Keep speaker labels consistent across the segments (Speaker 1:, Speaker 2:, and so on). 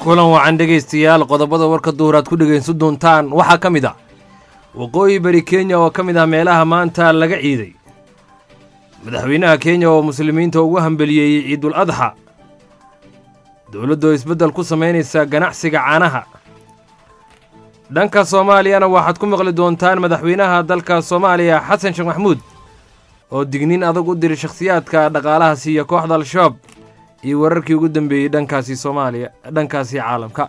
Speaker 1: kulan wacan dhegaystayaal qodobada warka duhur aad ku dhegaysan doontaan waxaa ka mid ah waqooyi bari kenya oo ka mid ah meelaha maanta laga ciiday madaxweynaha kenya oo muslimiinta ugu hambeliyeeyey ciidul adxa dowladda oo isbeddel ku samaynaysa ganacsiga caanaha dhanka soomaaliyana waxaad ku maqli doontaan madaxweynaha dalka soomaaliya xasan sheekh maxmuud oo digniin adag u diray shakhsiyaadka dhaqaalaha siiya kooxda al-shabaab iyo wararkii ugu dambeeyey dhankaasi soomaaliya dhankaasi caalamka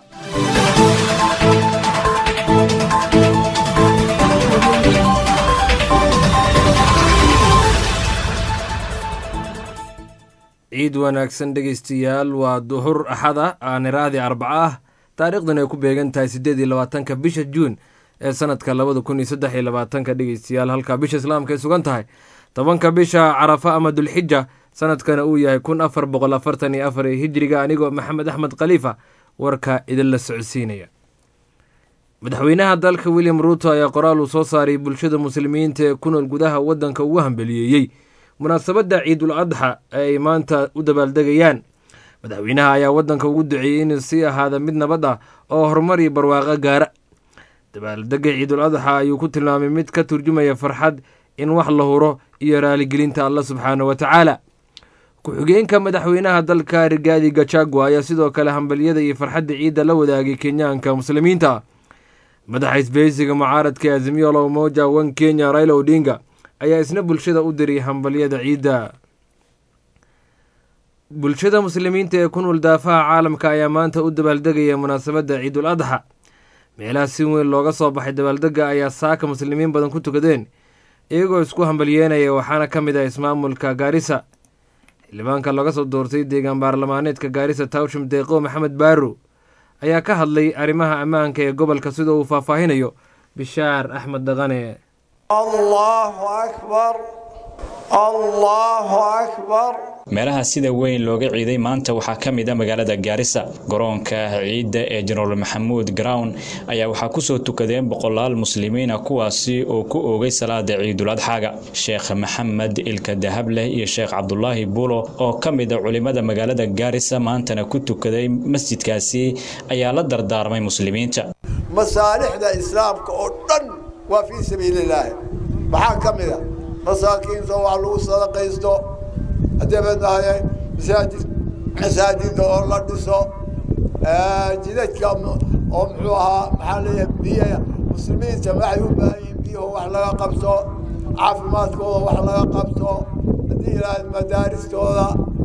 Speaker 1: ciid wanaagsan dhegaystayaal waa duhur axad ah aaniraadii arbaco ah taariikhdan ay ku beegan tahay siddeed iyo labaatanka bisha juun ee sanadka labada kun iyo saddex iyo labaatanka dhegaystayaal halka bisha islaamka ay sugan tahay tobanka bisha carafa ama dulxija sanadkana uu yahay kun afar boqol afartan iyo afar ee hijriga anigoo maxamed axmed khaliifa warka idinla socodsiinaya madaxweynaha dalka william ruuto ayaa qoraal uu soo saaray bulshada muslimiinta ee ku nool gudaha waddanka ugu hambeliyeeyey munaasabadda ciidul adxa ee ay maanta u dabaaldegayaan madaxweynaha ayaa waddanka ugu duceeyey inuu sii ahaada mid nabad ah oo horumar iyo barwaaqo gaara dabaaldegga ciidul adxa ayuu ku tilmaamay mid ka turjumaya farxad in wax la huro iyo raaligelinta alla subxaana wa tacaala ku-xigeenka madaxweynaha dalka rigaadi gachagua ayaa sidoo kale hambalyada iyo farxadda ciidda la wadaagay kenyaanka muslimiinta madaxa isbahaysiga mucaaradka azimiyo la umoja wan kenya raila odinga ayaa isna bulshada u diray hambalyada ciidda bulshada muslimiinta ee ku nool daafaha caalamka ayaa maanta u dabaaldegaya munaasabadda ciidul adxa meelaha si weyn looga soo baxay dabaaldegga ayaa saaka muslimiin badan ku tukadeen iyagoo isku hambalyeenaya waxaana ka mid ah ismaamulka gaarisa xildhibaanka laga soo doortay deegaan baarlamaaneedka gaarisa tawshim deeqo maxamed baaro ayaa ka hadlay arrimaha ammaanka ee gobolka sida uu faahfaahinayo bishaar axmed dhaqane
Speaker 2: allahu akbar allahu akbar
Speaker 3: meelaha sida weyn looga ciiday maanta waxaa ka mid a magaalada gaarisa garoonka ciidda ee jenaraal maxamuud grown ayaa waxaa kusoo tukadeen boqolaal muslimiina kuwaasi oo ku oogay salaada ciidul adxaaga sheekh maxamed ilka dahableh iyo sheekh cabdulaahi buulo oo ka mid a culimada magaalada gaarisa maantana ku tukaday masjidkaasi ayaa la dardaarmay muslimiinta
Speaker 2: masaalixda islaamka oo dhan waa fii sabiililaahi maxaa ka mid a masaakiinta wax lagu sadaqaysto dabeednahay masaajid masaajida oo la dhiso jidadka oo muxuu ahaa maxaa leeyahay biyaha muslimiinta waxay u baahan yihiin biyaho wax laga qabto caafimaadkooda wax laga qabto haddii ilaahay madaaristooda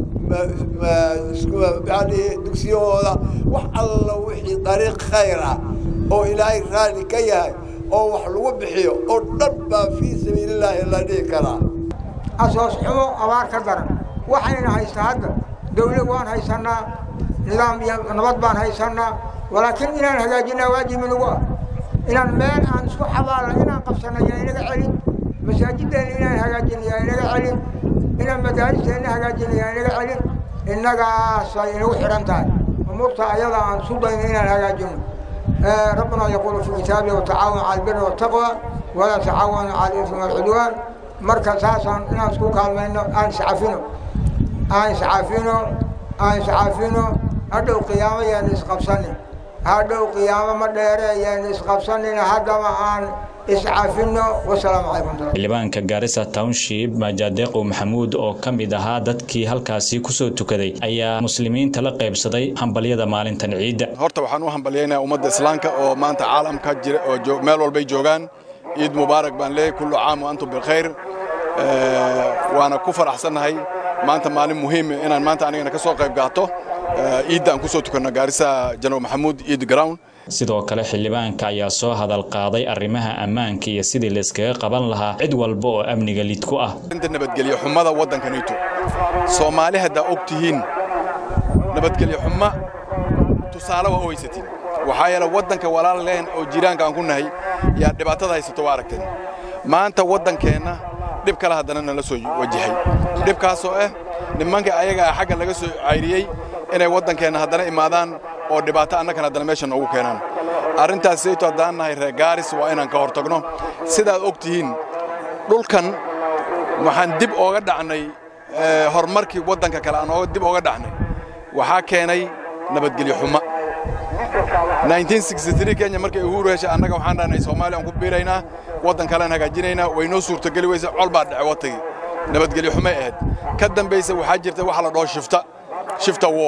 Speaker 2: maxaa lihi dugsiyahooda wax alla wixii dariiq khayr ah oo ilaahay raali ka yahay oo wax lagu bixiyo oo dhan baa fii sabiilillaahi la dhihi karaa
Speaker 4: asoos xumo abaar ka daran waxayna haystaa hadda dawlad waan haysannaa nidaam iyo nabad baan haysannaa walaakiin inaan hagaajinaa waajibi nagu ah inaan meel aan isku xabaalna inaan qabsanna yaa inaga celin masaajideenna inaan hagaajina yaa inaga celin inaan madaaristeenna hagaajina yaa inaga celin innagaasay inagu xidhan tahay umuurta ayada aan isu dayno inaan hagaajino rabbuna yaquulu fi kitaabihi watacaawan cala albiri waltaqwa walaa tacaawanu cala alismi walcudwaan marka saasaan inaan isku kaalmayno aan iscafino aan iscafino aan iscafino hadhow qiyaamo yaana isqabsanin hadhow qiyaamo ma dheere yaana isqabsanin haddaba aan iscafino wasalaamu calaykum
Speaker 3: xildhibaanka gaarisa township majadeeqow maxamuud oo ka mid ahaa dadkii halkaasi kusoo tukaday ayaa muslimiinta la qaybsaday hambalyada maalintan ciidda
Speaker 5: horta waxaan u hambalyaynaya ummadda islaamka oo maanta caalamka jira oo meel walbay joogaan ciid mubaarak baan leeyahay kullu caam wa antum bilkhayr waana ku faraxsannahay maanta maalin muhiima inaan maanta anigana ka soo qayb gaato ciidda aan ku soo tukanno gaarisa jenaraal maxamuud ciid ground
Speaker 3: sidoo kale xildhibaanka ayaa soo hadal qaaday arrimaha ammaanka iyo sidii layskaga qaban lahaa cid walba oo amniga lid ku ah
Speaker 5: inta nabadgelyo xumada waddankanayto soomaali haddaa og tihiin nabadgelyo xuma tusaale waa u haysatiin waxaa yeele waddanka walaal leen oo jiraanka aan ku nahay yaa dhibaatada haysato waa aragteen maanta waddankeenna dhib kale haddana nala soo wajahay dhibkaasoo ah nimanka ayaga ah xagga laga soo cayriyey inay waddankeenna haddana imaadaan oo dhibaato annagana haddana meesha noogu keenaan arrintaas sayto haddaan nahay reer gaaris waa inaan ka hortagno sidaad og tihiin dhulkan waxaan dib ooga dhacnay horumarkii waddanka kale aan dib ooga dhacnay waxaa keenay nabadgelyo xumo 1963 kenya markay uhuru heshay annaga waxaan dhahnay soomaaliya aan ku biiraynaa waddan kalean hagaajinaynaa way noo suurtogeli weyse col baa dhece watagii nabadgelyo xumay ahayd ka dambaysa waxaa jirta waxa la dhaho shifta shifta wo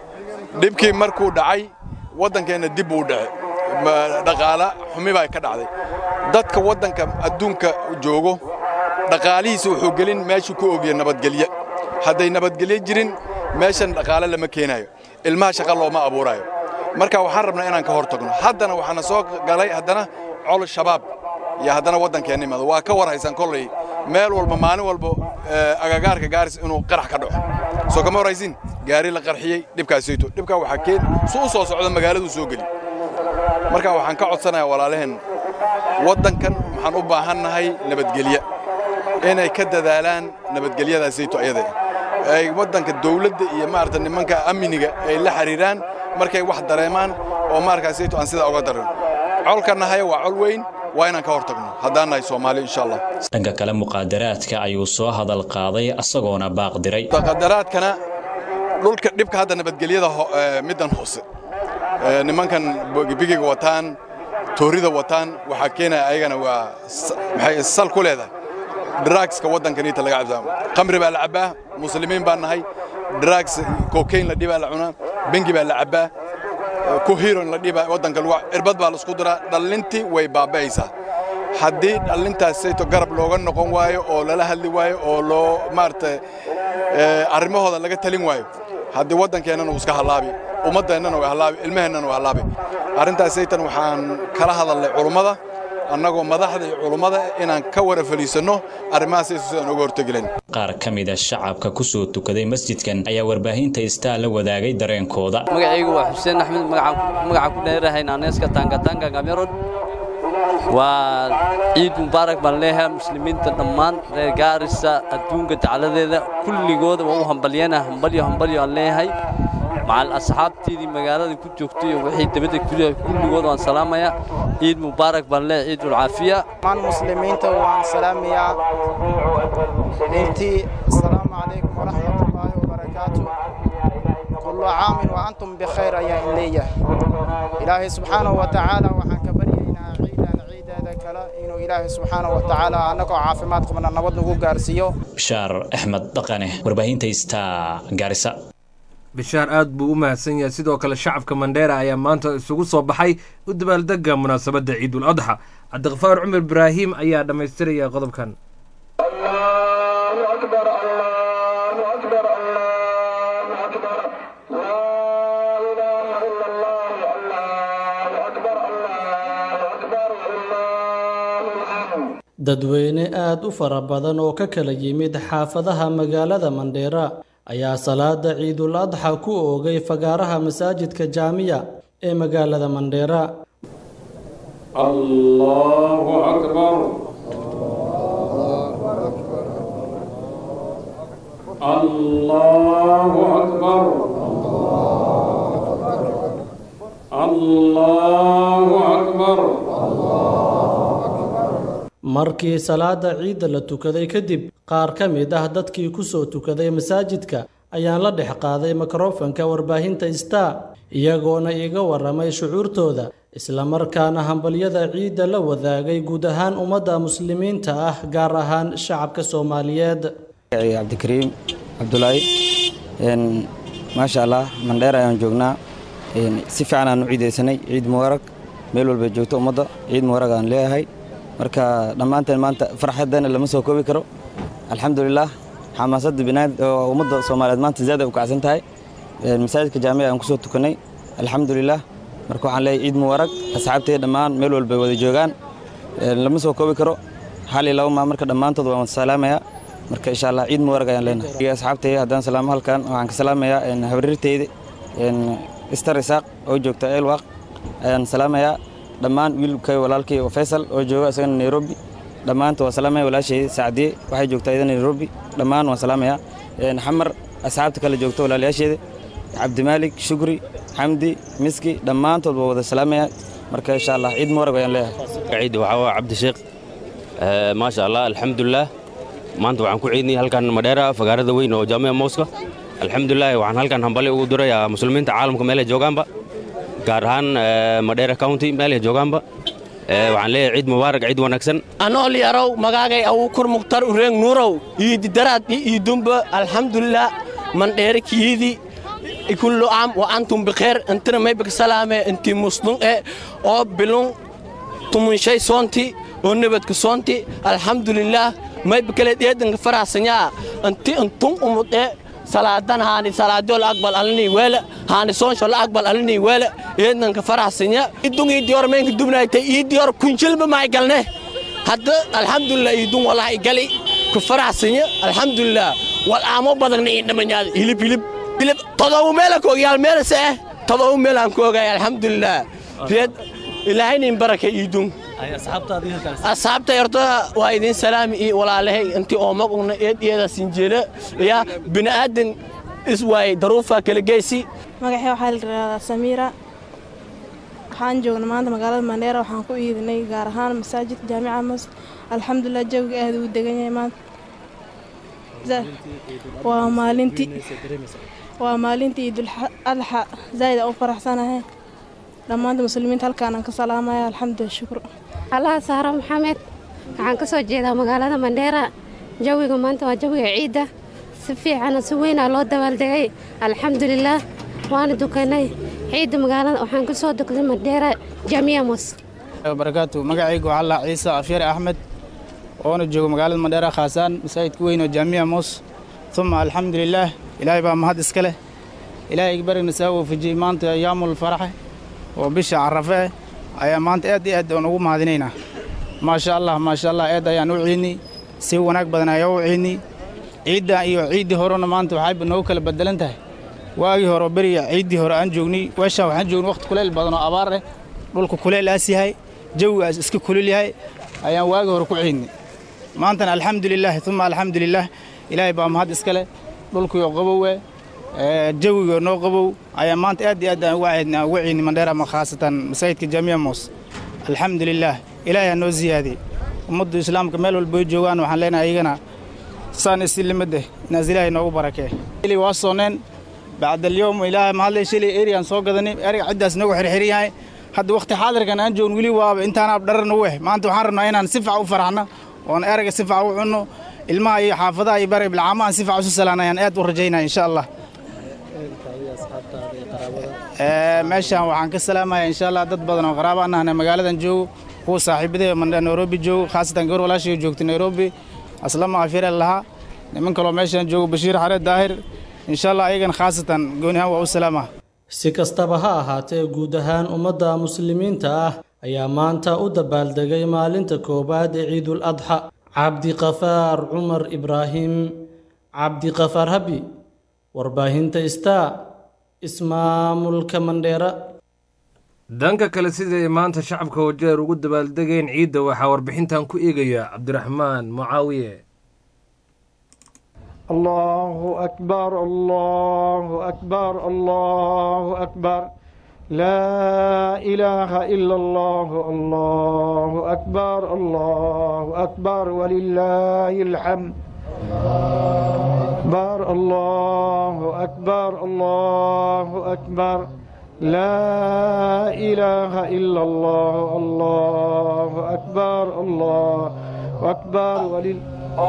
Speaker 5: dhibkii markuu dhacay waddankeenna dib buu dhace dhaqaala xumi baa ka dhacday dadka waddanka adduunka joogo dhaqaalihiisa wuxuu gelin meeshuu ku ogya nabadgelye hadday nabadgelye jirin meeshan dhaqaale lama keenaayo ilmaha shaqa looma abuuraayo marka waxaan rabnaa inaan ka hor tagno haddana waxaana soo galay haddana col shabaab iyo haddana waddankeenna imaado waa ka war haysan kolley meel walba maalin walba agagaarka gaaris inuu qarax ka dhaco soo kama warhaysin gaari la qarxiyey dhibkaasayto dhibkaa waxaa keen su u soo socda magaaladuu soo geli marka waxaan ka codsanayaa walaalaheen waddankan waxaan u baahannahay nabadgelye inay ka dadaalaan nabadgelyadaasayto ayada ay waddanka dawladda iyo maarata nimanka amniga ay la xiriiraan markay wax dareemaan oo maarkaasayto aan sidaa uga darin colka nahaya waa col weyn waa inaan ka hor tagno haddaan nahay soomaali insha allah
Speaker 3: dhanka kale muqaadaraadka ayuu soo hadal qaaday asagoona baaq diray
Speaker 5: muqaadaraadkana dhulka dhibka hadda nabadgelyada middan hoose nimankan bigiga wataan toorida wataan waxaa keenaya ayagana waa maxay sal ku leedahay drugska waddankaniita laga cabsaa khamri baa la cabbaa muslimiin baan nahay drugs cocaine la dhibaa la cunaa bengi baa la cabbaa kuhiron la dhibaa waddanka lagu irbad baa laisku diraa dhallintii way baaba'aysaa haddii dhallintaasayto garab looga noqon waayo oo lala hadli waayo oo loo maaragtay arrimahooda laga talin waayo haddii waddankeennana uu iska hallaabi ummaddeennana way hallaabi ilmaheennana way hallaabi arrintaasaytan waxaan kala hadalnay culummada annagoo madaxda iyo culummada inaan ka wara faliisanno arrimahaasayso sidaan uga hortegilayn
Speaker 3: qaar ka mid a shacabka ku soo tukaday masjidkan ayaa warbaahinta istaa la wadaagay dareenkooda
Speaker 6: magacaygu waa xuseen axmed magacaan ku dheerahay naaneeska taangatanga gamerod waa ciid mubaarak baan leeyahay muslimiinta dhammaan reer gaarisa adduunka dacladeeda kulligooda waa u hambalyana hambalyo hambalyo aan leeyahay macal asxaabteedii magaalada ku joogtay iyo wixii dabadda kulligood waan salaamayaa ciid mubaarak baan leeyahay ciidul caafiya
Speaker 7: dhammaan muslimiinta waan salaamayaa intii asalaamu calaykum waraxmatullaahi wabarakaatu kullu caamin wa antum bikhayr ayaan in leeyahay ilaahay subxaanahu wa tacaala waxaan ka baryaynaa ciidan ciideeda kale inuu ilaahay subxaanahu wa tacaala annagoo caafimaad qabna nabad nagu gaarsiiyo
Speaker 3: bishaar axmed dhaqane warbaahinta istaa gaarisa
Speaker 1: bishaar aad buu u mahadsan yahay sidoo kale shacabka mandheera ayaa maanta isugu soo baxay u dabaaldega munaasabadda ciidul adxa cabdiqafaar cumar ibraahim ayaa dhammaystiraya qodobkan
Speaker 8: dadweyne aad u fara badan oo ka kala yimid xaafadaha magaalada mandheera ayaa salaada ciidul adxa ku oogay fagaaraha masaajidka jaamiya ee magaalada mandheera
Speaker 9: allahu akbar allahu akbar allahu akbar
Speaker 8: markii salaada ciidda la tukaday kadib qaar ka mid ah dadkii ku soo tukaday masaajidka ayaan la dhex qaaday mikrofanka warbaahinta star iyagoona iiga warramay shucuurtooda islamarkaana hambalyada ciidda la wadaagay guud ahaan ummadda muslimiinta ah gaar ahaan shacabka soomaaliyeed
Speaker 10: cabdikariim cabdulaahi maasha allah mandheer ayaan joognaa si fiican aan u ciidaysanay ciid mubaarag meel walbay joogto ummadda ciid mubaarag aan leeyahay marka dhammaanteen maanta farxaddana lama soo koobi karo alxamdulilah xamaasadda binaad oo ummadda soomaaliyeed maanta zaad ay u kacsan tahay masaajidka jaamica aan ku soo tukanay alxamdulilah marka waxaan leeyahay ciid mubaarag asxaabtay dhammaan meel walbay wada joogaan lama soo koobi karo hal iyo laba maa marka dhammaantood waan salaamayaa marka insha allah ciid mubaarag ayaan leenahay asxaabtay haddaan salaamo halkan waxaan ka salaamayaa habriirteyda istar isaaq oo joogta eelwaaq ayaan salaamayaa dhammaan wiilkay walaalkay faysal oo jooga isagana nairobi dhammaanta waan salaamaya walaashayda sacdiye waxay joogtaa iyadana nairobi dhammaan waan salaamayaa xamar asxaabta kale joogta walaalayaasheeda cabdimaalik shukri xamdi miski dhammaantood waa wada salaamaya marka insha allah ciid mubaarag ayaan leeyahay
Speaker 11: ciid waxaa waa cabdisheekh maasha allah alxamdulilah maanta waxaan ku ciidnay halkan madheera fagaarada weyn oo jaamica mooska alxamdulilah waxaan halkan hambali ugu dirayaa muslimiinta caalamka meelay joogaanba gaar ahaan madheera county meel ay joogaanba waxaan leeyahay ciid mubaarak ciid wanaagsan
Speaker 12: anool yarow magaagay awukur mukhtar ureeng nuurow iididaraad i iidumba alxamdulilah mandheere kiidi kullu am wa antum bikheer intina maybika salaame inti muslum e oo bilun tumunshay soonti oo nebadka soonti alxamdulilah maybikale dheedanka faraxsanyaa inti intun umud e salaadan haani salaadyo la aqbal alini weele haani soonsho la aqbal alini weele eednanka faraxsanya idun iidiyor meenka dubnaaytay iidiyor kunjilba maay galne hadda alxamdulilah iidun walaha igali ku faraxsanya alxamdulilah wal aamo badagna iindhamanyaada hilib hilib hilib todoba meela koogayaal meelase eh todoba meelaan ku ogaay alxamdulilah reed ilaahaynin baraka iidun asxaabta horta waa idin salaami iyo walaalahay intii oo magugna eed iyada sinjeela yaa bini'aadan is waayey daruufa kala geysi
Speaker 13: magaxii waxaa la yidhahdaa samiira waxaan joognay maanta magaalada mandheera waxaan ku iidinay gaar ahaan masaajidka jaamica mas alxamdulilah jawiga aad uu degan yahay maanta waa maalintii waa maalintii iidul adxa zaa'id aan u faraxsanahay dhammaanta muslimiinta halkaanaan ka salaamaya alxamdulilah shukr
Speaker 14: allaha saaro maxamed waxaan ka soo jeedaa magaalada mandheera jawiga maanta waa jawiga ciidda si fiicana si weynaa loo dabaaldegay alxamdulilaah waana dukanay ciidda magaalada waxaan ka soo dukanay mandheera jaamiya mos
Speaker 7: barakaatu magacaygu waxaa laa ciise afyare axmed oona joogo magaalada mandheera khaasaan masaajidka weyn oo jaamiya mos uma alxamdulilaah ilaahay baa mahad iska leh ilaahay barigna saa waafajiyey maanta yaamul faraxe oo bisha carafe eh ayaa maanta aad iyo aad aan ugu mahadinaynaa maasha allah maasha allah aad ayaan u ciidnay si wanaag badan ayaa u ciidnay ciiddan iyo ciiddii horena maanta waxayba noogu kala bedelan tahay waagii hore beriga ciiddii hore aan joognay weeshaan waxaan joognay waqti kuleyl badan oo abaar eh dhulka kuleyl aas yahay jawigaas iska kulul yahay ayaan waagii hore ku ciidnay maantana alxamdulilaahi uma alxamdulilaah ilaahay baa mahad iska leh dhulkiioo qabowe jawiga noo qabow ayaa maanta aad iyo aad aan uga ciidnay uga ciidnay mandheera ama khaasatan masaajidka jaamiya moos alxamdulilaah ilaahay ha noo siyaadiyey ummaddu islaamka meel walba ay joogaan waxaan leenahay iyagana saan isilimadeh inaas ilaahay noogu barakee ili waa sooneen bacdalyowm ilaahay mahadlay shalay eriyaan soo gadanay eriga ciddaas nagu xirxiran yahay hadda wakhti xaadirkan aan joogn weli waaba intaanaab dharar nagu eh maanta waxaan rabnaa inaan si fac u faraxno oon erayga si fac u cunno ilmaha iyo xaafadaha iyo bari bilcaamahan si fac isu salaana ayaan aad u rajaynaya insha allah meeshaan waxaan ka salaamaya insha allah dad badan oo qaraaba an ahna magaaladan joogo kuwa saaxiibadee nairobi joogo khaasatan gabar walaashayga joogta nairobi aslama afyare lahaa niman kaloo meeshaan joogo bashiir xareed daahir insha allah ayagan khaasatan gooni ahaan waa u salaama
Speaker 8: si kastaba ha ahaatee guud ahaan ummadda muslimiinta ah ayaa maanta u dabaaldegay maalinta koowaad ee ciidul adxa cabdiqafaar cumar ibraahim cabdiqafaar habi warbaahinta star ismaamulka mandheera
Speaker 1: dhanka kale siday maanta shacabka wajeer ugu dabaaldegeen ciidda waxaa warbixintan ku eegaya cabdiraxmaan mucaawiye
Speaker 15: الله أكبر الله أكبر الله أكبر لا إله إلا الله الله أكبر الله أكبر ولله الحمد أكبر الله أكبر الله أكبر لا إله إلا الله الله أكبر الله أكبر ولله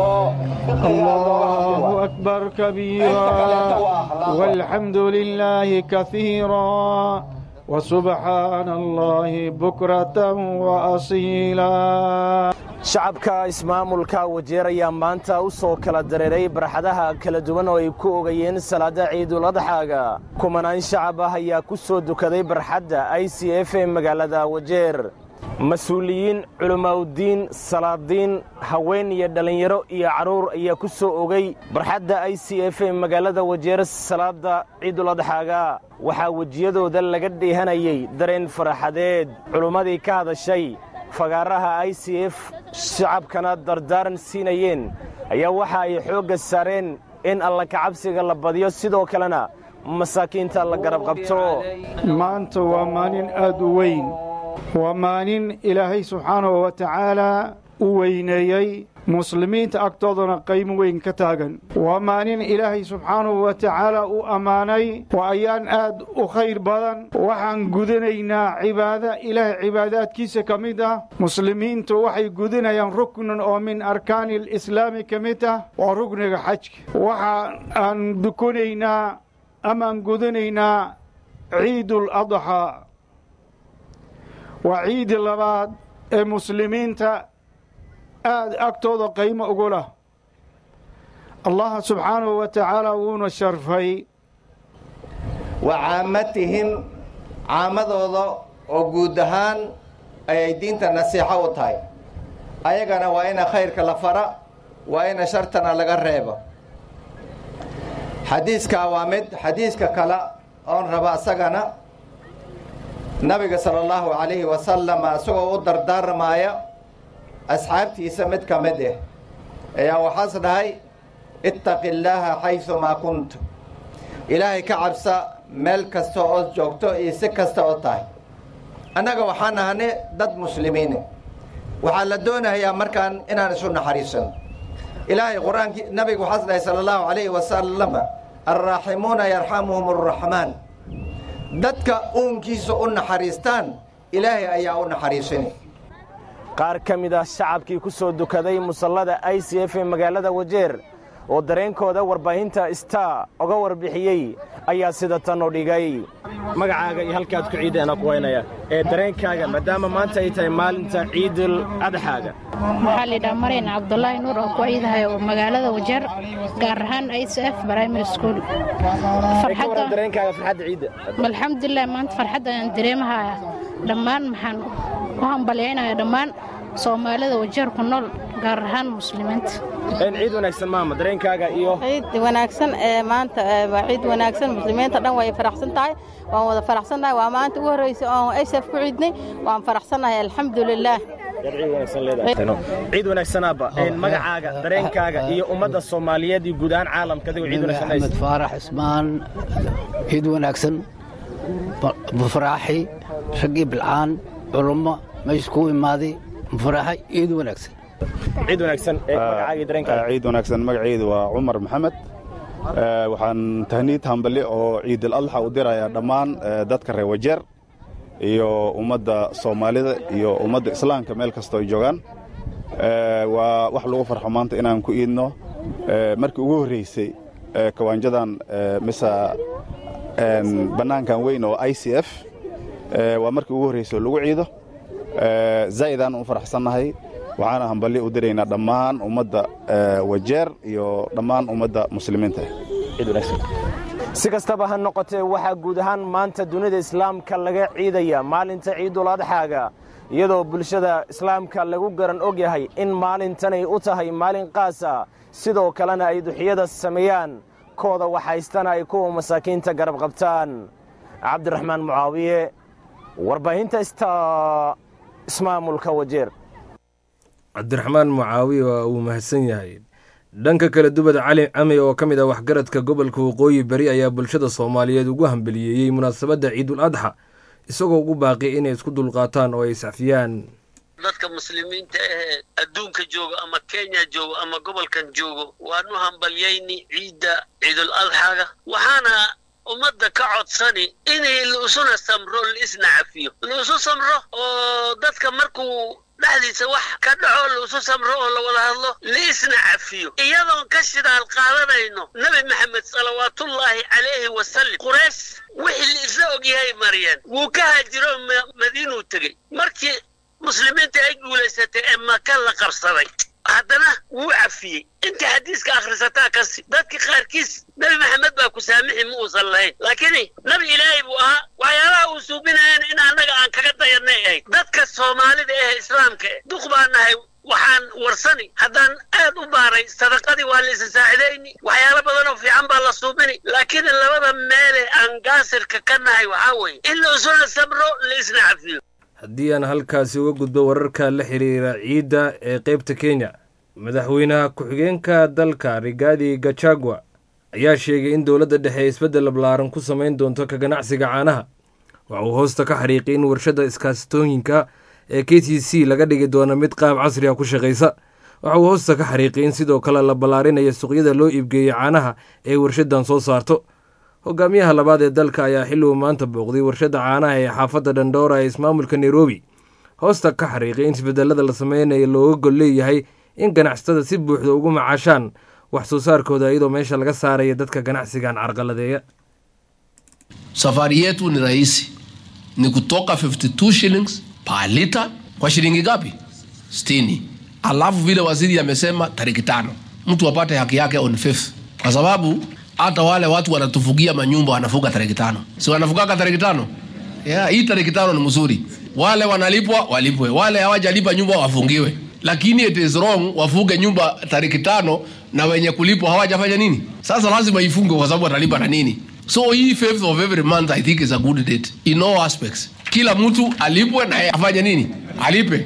Speaker 15: الله أكبر كبيرا والحمد لله كثيرا وسبحان الله بكرة وأصيلا
Speaker 16: shacabka ismaamulka wajeer ayaa maanta u soo kala dareeray barxadaha kala duwan oo ay ku ogayeen salaada ciidul adxaaga kumanaan shacab ah ayaa ku soo dukaday barxadda i c f ee magaalada wajeer mas-uuliyiin culammaa'udiin salaadiin haween iyo dhallinyaro iyo carruur ayaa ku soo ogay barxadda i c f ee magaalada wajeer salaadda ciidul adxaaga waxaa wejiyadooda laga dheehanayey dareen faraxadeed culummadii ka hadashay fagaaraha i c f shacabkana dardaaran siinayeen ayaa waxa ay xoogga saareen in alla kacabsiga la badiyo sidoo kalena masaakiinta la garab qabto
Speaker 15: maanta waa maalin aad u weyn waa maalin ilaahay subxaanahu wa tacaalaa u weyneeyey muslimiinta agtoodana qaymo weyn ka taagan waa maalin ilaahay subxaanahu wa tacaala u ammaanay waa ayaan aad u khayr badan waxaan gudanaynaa cibaado ilaahay cibaadaadkiisa ka mid ah muslimiintu waxay gudanayaan ruknan oo min arkaani alislaami ka mid ah waa rukniga xajka waxa aan dukunaynaa amaan gudanaynaa ciidul adxaa waa ciidi labaad ee muslimiinta aad agtooda qaymo ugu lah allah subxaanahu wa tacaala wuuna sharfay
Speaker 17: wa caamatihim caamadooda oo guud ahaan ayay diinta nasiixo u tahay ayagana waa ina khayrka la fara waa ina shartana laga reebo xadiiskaa waa mid xadiiska kale oon raba asagana nabiga sala allahu calayhi wasalam isagoo u dardaarmaaya asxaabtiisa mid ka mid ah ayaa waxaas dhahay ittaqi illaaha xaysumaa kuntu ilaahay ka cabsa meel kasta ood joogto iyo si kasta oo tahay annaga waxaan ahane dad muslimiine waxaa la doonayaa markaan inaan isu naxariisano ilaahay qur-aankii nabiga waxaas dhahay sala allahu calayhi wasalam alraaximuuna yarxamuhum arraxmaan dadka uunkiisa u naxariistaan ilaahay ayaa u naxariisanay
Speaker 16: qaar ka mid ah shacabkii ku soo dukaday musallada i c f ee magaalada wajeer oo dareenkooda warbaahinta star oga warbixiyey ayaa sida tan u dhigay magacaaga iyo halkaad ku ciidana ku waynaya ee dareenkaaga maadaama maanta ay tahay maalinta ciidul adxaaga
Speaker 18: waxaa laydhaha marayn cabdulaahi nuur oo ku ciidahay oo magaalada wajeer gaar ahaan i c f primary school
Speaker 16: dareenkaaga farxadda ciidda
Speaker 18: alxamdulilah maanta farxadda aan dareemahaya dhammaan maxaan u hambalyaynaya dhammaan soomaalida wajeer ku nool gaar ahaan muslimiinta
Speaker 16: ciid wanaagsan maama dareenkaaga iyo
Speaker 19: ciid wanaagsan ee maanta waa ciid wanaagsan muslimiinta dhan way faraxsan tahay waan wada faraxsannahay waa maanta ugu horreysay oon isaf ku ciidnay waan faraxsannahay alxamdulilaah
Speaker 16: ciid wanaagsanaba magacaaga dareenkaaga iyo ummadda soomaaliyeed iyo guud ahaan caalamka adigoo ciid wanaagsan
Speaker 20: axmed faarax ismaan ciid wanaagsan mufraaxi raggii bilcaan culummo meesha kuu imaaday mufraaxi ciid wanaagsan
Speaker 16: ciid wanaagsan magacaaga dareenkaaga
Speaker 21: ciid wanaagsan magacaydu waa cumar maxamed waxaan tahniid hambali oo ciidul adxa u dirayaa dhammaan dadka reer wajeer iyo ummadda soomaalida iyo ummadda islaamka meel kastoo ay joogaan waa wax lagu farxo maanta inaan ku iidno markii ugu horreysay kawaanjadan mise bannaankan weyn oo i c f waa markii ugu horreysay oo lagu ciido zaa'idaan u faraxsannahay waxaana hambalyo u diraynaa dhammaan ummadda wajeer iyo dhammaan ummadda muslimiinta
Speaker 16: si kastaba ha noqotee waxaa guud ahaan maanta dunida islaamka laga ciidaya maalinta ciidul adxaaga iyadoo bulshada islaamka lagu garan og yahay in maalintanay u tahay maalin qaasa sidoo kalena ay duxiyada sameeyaan kooda waxhaystana ay kuwa masaakiinta garab qabtaan cabdiraxmaan mucaawiye warbaahinta sta ismaamulka wajeer
Speaker 1: cabdiraxmaan mucaawiye waa uu mahadsan yahay dhanka kale dubad cali cami oo ka mid ah waxgaradka gobolka waqooyi bari ayaa bulshada soomaaliyeed ugu hambeliyeeyey munaasabadda ciidul adxa isagoo ugu baaqi inay isku dulqaataan oo ay iscafiyaan
Speaker 22: dadka muslimiinta ahee adduunka joogo ama kenya joogo ama gobolkan joogo waanu hambalyayni ciidda ciidul adxaaga waxaana ummadda ka codsani inay laisuna samro laisna cafiyo laisu samro oo dadka markuu dhexdiisa wax ka dhaco laisu samro oo la wada hadlo laisna cafiyo iyadoon ka shidaal qaadanayno nebi maxamed salawaatullaahi calayhi wasalam quraysh wixii la isla ogyahay mariyeen wuu ka haajiro madiinuu tegey markii muslimiinta ay guulaysatay ee maka la qabsaday haddana wuu cafiyey inta xadiiska akhrisataa kasi dadka qaarkiis nebi maxamed baa ku saamixi ma uusan lahayn laakiin nebi ilaahay buu ahaa waxyaalaha uu suubinayana in annaga aan kaga dayanay ahayd dadka soomaalida ee islaamka eh duq baan nahay waxaan warsani haddaan aad u baaray sadaqadii waa la isa saacidayni waxyaalo badan oo fiican baa la suubini laakiin labada meele aan gaasirka ka nahay waxaa weeye in la isuna samro la isna cafiyo
Speaker 1: haddii aan halkaasi uga gudbo wararka la xiriira ciidda ee qaybta kenya madaxweynaha ku-xigeenka dalka rigaadi gachagua ayaa sheegay in dowladda dhexe ay isbeddel ablaaran ku samayn doonto ka ganacsiga caanaha waxa uu hoosta ka xariiqay in warshadda iskaasitooyinka ee k t c laga dhigi doono mid qaab casri ah ku shaqaysa waxa uu hoosta ka xariiqay in sidoo kale la ballaarinayo suuqyada loo iibgeeyey caanaha ee warshadan soo saarto hogaamiyaha labaad ee dalka ayaa xilli uu maanta booqday warshadda caanaha ee xaafadda dhandhoora ee ismaamulka nairobi hoosta ka xariiqay in isbedelada la sameynayo looga gol leeyahay in ganacsatada si buuxda ugu macaashaan wax soo saarkooda iyadoo meesha laga saaraya dadka ganacsigan carqaladeeya
Speaker 2: safari yetu ni rahisi ni kutoka 52 shillings per liter kwa shilingi gapi 60 alafu vile waziri amesema tariki tano mtu apate haki yake on fifth kwa sababu hata wale watu wanatufugia manyumba wanafuga tariki tano si wanafugaga tariki tano yeah, hii tariki tano ni mzuri wale wanalipwa walipwe wale hawajalipa nyumba wafungiwe lakini it is wrong wafuge nyumba tariki tano na wenye kulipwa hawajafanya nini sasa lazima ifunge kwa sababu watalipa na nini so hii fifth of every month i think is a good date in all aspects kila mtu alipwe na yeye afanye nini alipe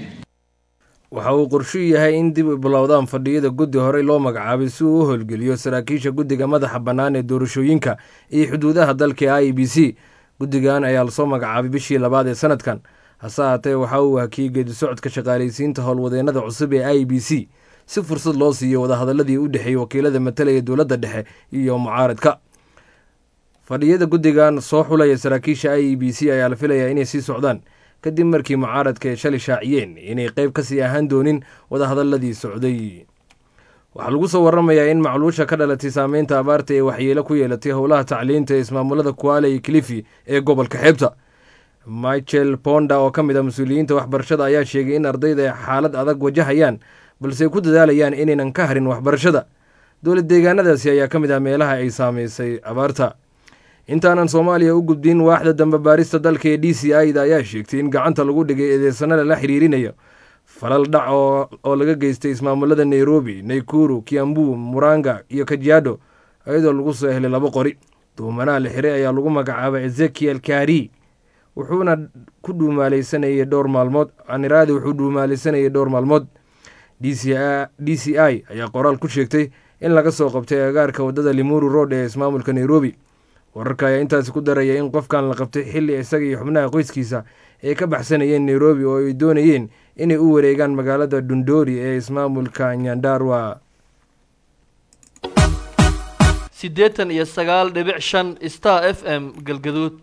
Speaker 1: waxa uu qorshu yahay in dib u bilowdaan fadhiyada guddi horey loo magacaabay si uu u howlgeliyo saraakiisha guddiga madaxa bannaan ee doorashooyinka iyo xuduudaha dalka i b c guddigan ayaa lasoo magacaabay bishii labaad ee sanadkan hase haatee waxa uu hakiyey geedi socodka shaqaalaysiinta howlwadeennada cusub ee i b c si fursad loo siiyo wadahadaladii u dhexeeyey wakiilada matalaya dowladda dhexe iyo mucaaradka fadhiyada guddigan soo xulaya saraakiisha i b c ayaa la filayaa inay sii socdaan kadib markii mucaaradka ay shalay shaaciyeen inay qayb kasii ahaan doonin wadahadaladii socday waxaa lagu soo waramayaa in macluusha ka dhalatay saameynta abaarta ee waxyeelo ku yeelatay howlaha tacliinta ee ismaamulada kuale iyo kilifi ee gobolka xeebta michael ponda oo ka mid ah mas-uuliyiinta waxbarashada ayaa sheegay in ardayda ay xaalad adag wajahayaan balse ay ku dadaalayaan inaynan ka harin waxbarashada dowlad deegaanadaasi ayaa ka mid ah meelaha ay saameysay abaarta intaanan soomaaliya u gudbin waaxda dambe baarista dalka ee d c i da ayaa sheegtay in gacanta lagu dhigay eedeysanada la xiriirinayo falal dhac oo laga geystay ismaamulada nairobi naykuru kiambu muranga iyo kajiado iyadoo lagu soo helay labo qori duumanaha la xiray ayaa lagu magacaabay ezekiel kari wuxuuna ku dhuumaaleysanayay dhowr maalmood aniraadi wuxuu dhuumaaleysanayay dhowr maalmood d c i ayaa qoraal ku sheegtay in laga soo qabtay agaarka waddada limuru road ee ismaamulka nairobi wararka ayaa intaasi ku daraya in qofkan la qabtay xilli isaga iyo xubnaha qoyskiisa ay ka baxsanayeen nairobi oo ay doonayeen inay u wareegaan magaalada dundori ee ismaamulka nyandarwa
Speaker 4: siddeetan iyo sagaal dhibic shan star f m galgaduud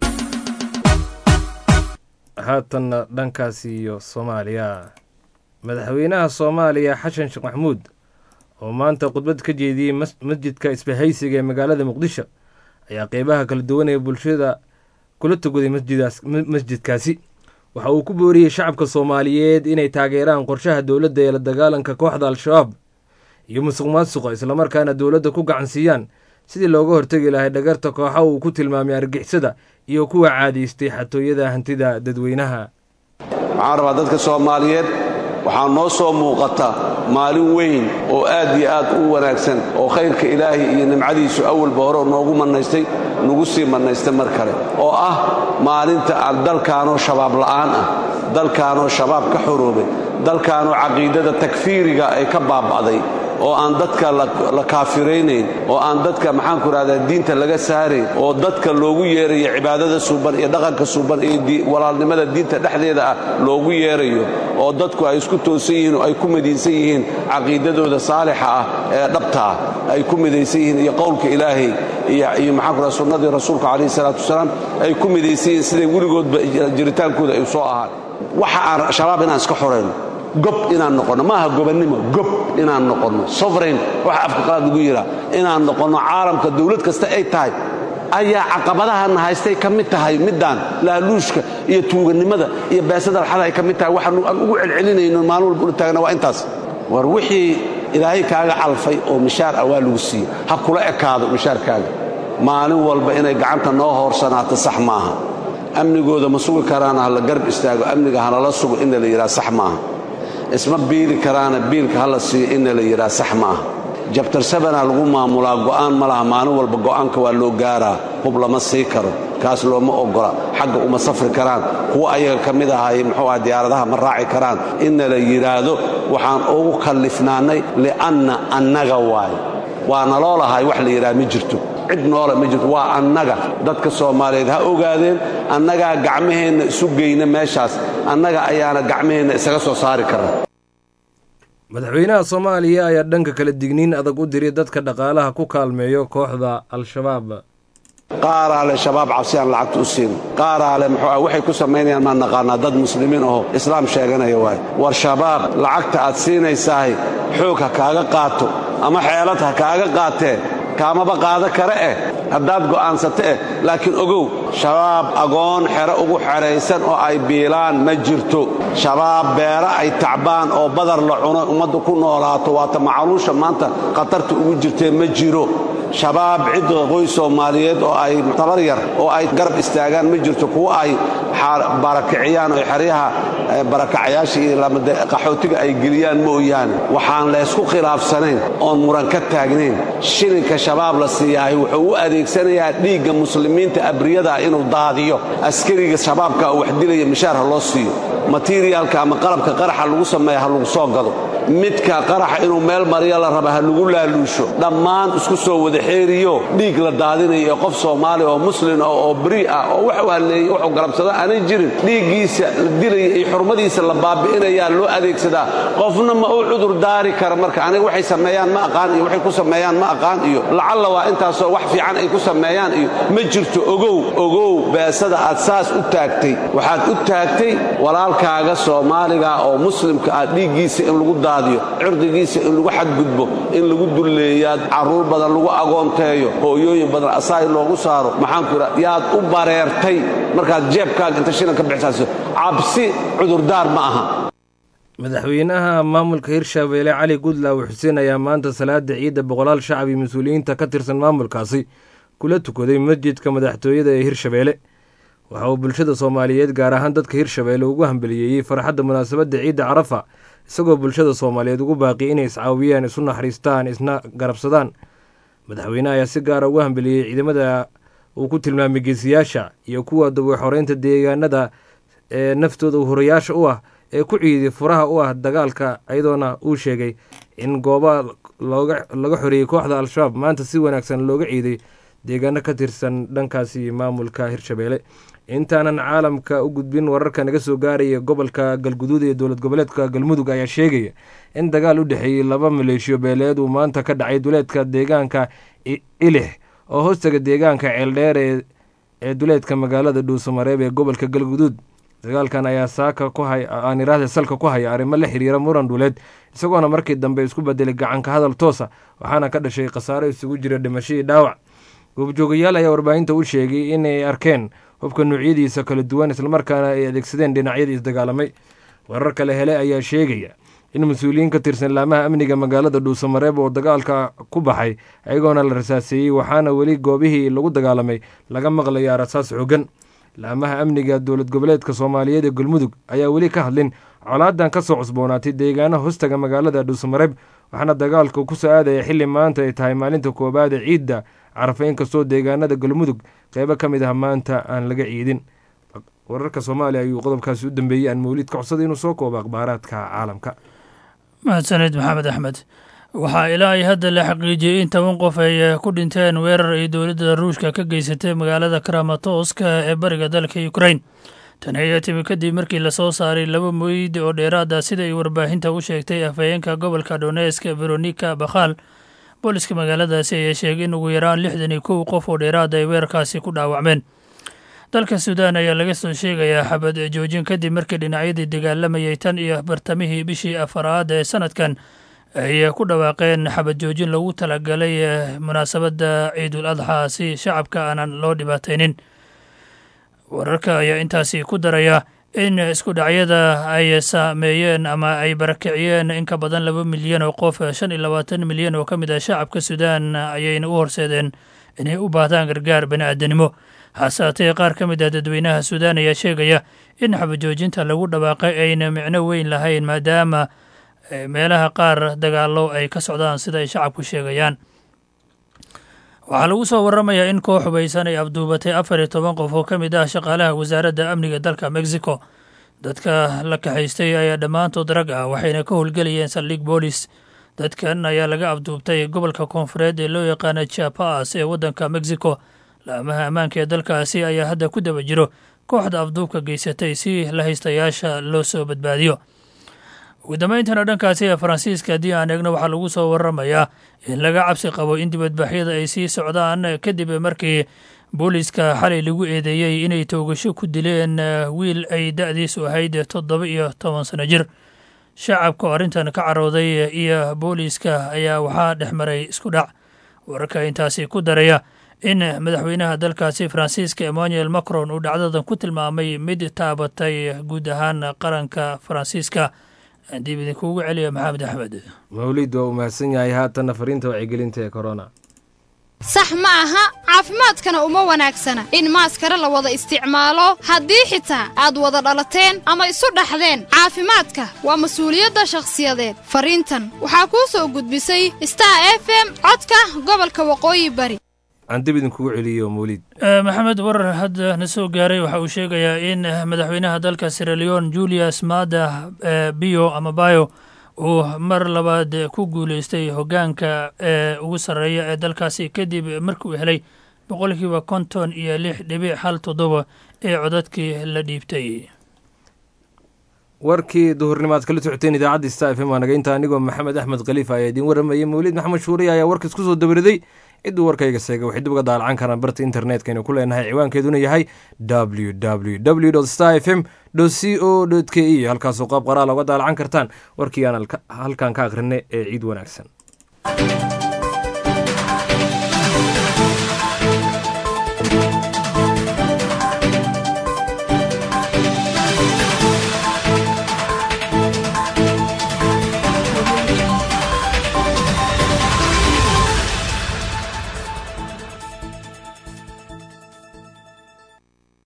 Speaker 1: haatanna dhankaasi iyo soomaaliya madaxweynaha soomaaliya xasan sheekh maxamuud oo maanta khudbad ka jeediyey masjidka isbahaysiga ee magaalada muqdisho ayaa qeybaha kala duwan ee bulshada kula tugaday masjidkaasi waxa uu ku booriyey shacabka soomaaliyeed inay taageeraan qorshaha dowladda ee la dagaalanka kooxda al-shabaab iyo musuq maasuqa islamarkaana dowladda ku gacansiiyaan sidii looga hortegi lahay dhagarta kooxa uu ku tilmaamay argixisada iyo kuwa caadaystay xatooyada hantida dadweynaha
Speaker 23: waxaan rabaa dadka soomaaliyeed waxaa noo soo muuqata maalin weyn oo aad iyo aad u wanaagsan oo khayrka ilaahay iyo nimcadiisu awalba hore noogu mannaystay nagu sii mannaystay mar kale oo ah maalinta aan dalkaanoo shabaab la'aan ah dalkaanoo shabaab ka xoroobay dalkaanoo caqiidada takfiiriga ay ka baaba'day oo aan dadka la kaafiraynayn oo aan dadka maxaanku idhahdaa diinta laga saarayn oo dadka loogu yeerayo cibaadada suuban iyo dhaqanka suuban iyo walaalnimada diinta dhexdeeda ah loogu yeerayo oo dadku ay isku toosan yihiin oo ay ku midaysan yihiin caqiidadooda saalixa ah ee dhabta ah ay ku midaysan yihiin iyo qowlka ilaahay iyo maxaanku idhahda sunnadii rasuulka calayhi salaatu wasalaam ay ku midaysan yihiin siday weligoodba jiritaankooda ay soo ahaan waxa aan shabaab inaan iska xorayno gob inaan noqonno maaha gobannimo gob inaan noqonno sovereign waxa afka qalaad lagu yidhaa inaan noqonno caalamka dawlad kasta ay tahay ayaa caqabadahana haystay ka mid tahay middaan laaluushka iyo tuugannimada iyo beesada alxada ay ka mid tahay waxaan aan ugu celcelinayno maalin walba ula taagna waa intaas war wixii ilaahay kaaga calfay oo mishaar ah waa lagu siiye ha kula ekaado mishaarkaaga maalin walba inay gacanta noo hoorsanaato sax maaha amnigooda ma sugi karaana ha la garb istaago amniga halala sugo inna la yidhaha sax maaha isma biili karaana biilka hala siiyo inna la yidhaha sax maaha jabtarsabanaa lagu maamulaa go'aan ma laha maalin walba go'aanka waa loo gaaraa hub lama sii karo kaas looma oggola xagga uma safri karaan kuwa ayaga ka mid ahaay muxuu aha diyaaradaha ma raaci karaan inna la yidhaahdo waxaan ugu kallifnaannay li'anna annaga waayo waa naloo lahay wax la yidhaha ma jirto cid noola ma jirto waa annaga dadka soomaaliyeed ha ogaadeen annagaa gacmaheenna isu geyna meeshaas annaga ayaana gacmaheenna isaga soo saari karna
Speaker 1: madaxweynaha soomaaliya ayaa dhanka kala digniin adag u diray dadka dhaqaalaha ku kaalmeeyo kooxda al-shabaab
Speaker 23: qaaraa le shabaab cabsi aan lacagta u siin qaaraa le muxuu ah waxay ku samaynayaan maan naqaanaa dad muslimiin aho islaam sheeganaya waay war shabaab lacagta aad siinaysahay xoog ha kaaga qaato ama xeelad ha kaaga qaatee kaamaba qaada kare eh haddaad go'aansata eh laakiin ogow shabaab agoon xero ugu xeraysan oo ay biilaan ma jirto shabaab beero ay tacbaan oo badar la cuno ummaddu ku noolaato waata macaluusha maanta khatarta ugu jirtee ma jiro shabaab cidda qoys soomaaliyeed oo ay tabar yar oo ay garab istaagaan ma jirto kuwa ay barakiciyaan oo xeryaha barakacayaasha iyo qaxootiga ay geliyaan mooyaane waxaan leysku khilaafsanayn oon muran ka taagnayn shilinka shabaab la siiyahay wuxuu u adeegsanayaa dhiigga muslimiinta abriyada ah inuu daadiyo askariga shabaabka wax dilaya mishaar ha loo siiyo materiyaalka ama qalabka qaraxa lagu sameeya ha lagu soo gado midka qaraxa inuu meel mariya la raba ha lagu laaluusho dhammaan isku soo wada xeeriyo dhiig la daadinayo ee qof soomaali oo muslin ah oo beri ah oo wax u halleeyey wuxuu galabsado aanay jirin dhiiggiisa la dilaya iyo xurmadiisa la baabi'inayaa loo adeegsadaa qofna ma u cudur daari kara marka aniga waxay sameeyaan ma aqaan iyo waxay ku sameeyaan ma aqaan iyo lacalla waa intaasoo wax fiican ay ku sameeyaan iyo ma jirto ogow ogow beesada aad saas u taagtay waxaad u taagtay walaalkaaga soomaaliga oo muslimka ah dhiiggiisa in lagu daadiyo cirdigiisa in lagu xadgudbo in lagu dulleeyaad carruur badan lagu agoonteeyo hooyooyin badan asaay loogu saaro maxaanku idha yaad u bareertay markaad jeebkaaga inta shilan ka bixisaaso cabsi cudurdaar ma aha
Speaker 1: madaxweynaha maamulka hirshabeelle cali gudlaaw xuseen ayaa maanta salaada ciidda boqolaal shacab iyo mas-uuliyiinta ka tirsan maamulkaasi kula tukaday masjidka madaxtooyada ee hirshabeelle waxa uu bulshada soomaaliyeed gaar ahaan dadka hirshabeelle ugu hambeliyeeyey farxadda munaasabadda ciidda carafa isagoo bulshada soomaaliyeed ugu baaqi inay iscaawiyaan isu naxariistaan isna garabsadaan madaxweyneha ayaa si gaara ugu hambeliyey ciidamada uu ku tilmaamay geesiyaasha iyo kuwa dabuxoreynta deegaanada ee naftooda horayaasha u ah ee ku ciiday furaha u ah dagaalka iyadoona uu sheegay in gooba laga xoreeyey kooxda al-shabaab maanta si wanaagsan looga ciiday deegaano ka tirsan dhankaasi maamulka hirshabeelle intaanan caalamka u gudbin wararka naga soo gaaraya gobolka galguduud ee dowlad goboleedka galmudug ayaa sheegaya in dagaal u dhexeeyey laba maleeshiyo beeleed uu maanta ka dhacay duleedka deegaanka ilix oo hoostaga deegaanka ceeldheer ee duleedka magaalada dhuusamareeb ee gobolka galguduud dagaalkan ayaa saaka ku hay aan iraahda salka ku haya arrimo la xiriira muran dhuleed isagoona markii dambe isku bedelay gacanka hadal toosa waxaana ka dhashay khasaaro isugu jira dhimashadii dhaawac goobjoogayaal ayaa warbaahinta u sheegay inay arkeen hubka nuucyadiisa kala duwan islamarkaana ay adeegsadeen dhinacyadii isdagaalamay warar kale hele ayaa sheegaya in mas-uuliyiin ka tirsan laamaha amniga magaalada dhuusamareeb oo dagaalka ku baxay ayagoona la rasaaseeyey waxaana weli goobihii lagu dagaalamay laga maqlayaa rasaas xooggan laamaha amniga dowlad goboleedka soomaaliyeed ee galmudug ayaa weli ka hadlin colaadan ka soo cusboonaatay deegaana hostaga magaalada dhuusamareeb waxaana dagaalka ku soo aadaya xilli maanta ay tahay maalinta koowaad ee ciidda carafa inkastoo deegaanada galmudug qeybo ka mid ah maanta aan laga ciidin wararka soomaaliya ayuu qodobkaasi u dambeeyey aan mawlid ka codsaday inuu soo koobo akhbaaraadka caalamka
Speaker 3: mahadsaned maxamed axmed waxaa ilaa ay hadda la xaqiijiyey in toban qof ay ku dhinteen weerar ay dowladda ruushka ka geysatay magaalada karamatoska ee bariga dalka ukrain tani ayaa timi kadib markii lasoo saaray laba meyd oo dheeraada sida ay warbaahinta u sheegtay afhayeenka gobolka donesk veronika bakhal booliska magaaladaasi ayaa sheegay in ugu yaraan lixdan iyo kow qof oo dheeraada ay weerarkaasi ku dhaawacmeen dalka suudaan ayaa laga soo sheegayaa xabad joojin kadib markii dhinacyadii dagaalamayay tan iyo bartamihii bishii afaraad ee sanadkan ay ku dhawaaqeen xabad joojin lagu talagalay munaasabadda ciidul adxaa si shacabka aanan loo dhibaataynin wararka ayaa intaasi ku daraya in isku dhacyada ay saameeyeen ama ay barakiciyeen in ka badan laba milyan oo qof shan iyo labaatan milyan oo ka mid ah shacabka suudaan ayayna u horseedeen inay u baahdaan gargaar bani'aadanimo hase haatee qaar ka mid ah dadweynaha suudaan ayaa sheegaya in xabajoojinta lagu dhawaaqay ayna micno weyn lahayn maadaama meelaha qaar dagaallo ay ka socdaan sida ay shacabku sheegayaan waxaa lagu soo waramayaa in koox hubaysan ay abduubatay afar iyo toban qof oo ka mid ah shaqaalaha wasaaradda amniga dalka mexico dadka la kaxaystay ayaa dhammaantood rag ah waxayna ka howlgelayeen saldhig boolis dadkan ayaa laga abduubtay gobolka koonfureed ee loo yaqaana chiapas ee waddanka mexico laamaha ammaanka ee dalkaasi ayaa hadda ku daba jiro kooxda afduubka geysatay si la haystayaasha loo soo badbaadiyo ugu dambayntana dhankaasi ee faransiiska haddii aan eegno waxaa lagu soo waramayaa in laga cabsi qabo in dibadbaxyada ay sii socdaan kadib markii booliiska xalay lagu eedeeyey inay toogasho ku dileen wiil ay da'diisu ahayd toddoba iyo toban sano jir shacabka oo arrintan ka carooday iyo booliiska ayaa waxaa dhex maray isku dhac wararka intaasi ku daraya in madaxweynaha dalkaasi faransiiska emmanuel macron uu dhacdadan ku tilmaamay mid taabatay guud ahaan qaranka faransiiska dib idinkuugu celiya maxamed axmed
Speaker 1: mawlid waa uu mahadsan yahay haatanna fariinta wacyigelinta ee corona
Speaker 5: sax ma aha caafimaadkana uma wanaagsana in maaskara la wada isticmaalo haddii xitaa aad wada dhalateen ama isu dhaxdeen caafimaadka waa mas-uuliyadda shakhsiyadeed fariintan waxaa kuu soo gudbisay star f m codka gobolka waqooyi bari
Speaker 1: aan dib idinkugu celiyo mawlid
Speaker 3: maxamed warar hadda na soo gaaray waxa uu sheegayaa in madaxweynaha dalka siraleon julius maada bio ama bayo uu mar labaad ku guuleystay hoggaanka ee ugu sarreeya ee dalkaasi kadib markii uu helay boqolkiiba konton iyo lix dhibic hal toddoba ee codadkii la dhiibtay
Speaker 1: warkii duhurnimaad kala socoteen idaacadda star f m waa naga inta anigoo maxamed axmed khaliif ayaa idiin waramayay mawlid maxamed shuuriya ayaa warkaas ku soo dabariday cidduu warkayga seegay waxay dib uga daalacan karaan barta internetkaynu ku leenahay ciwaankeeduna yahay w w w star f m c o k e halkaasoo qaab qoraala uga daalacan kartaan warkii aan halkaan ka akhrinay ee ciid wanaagsan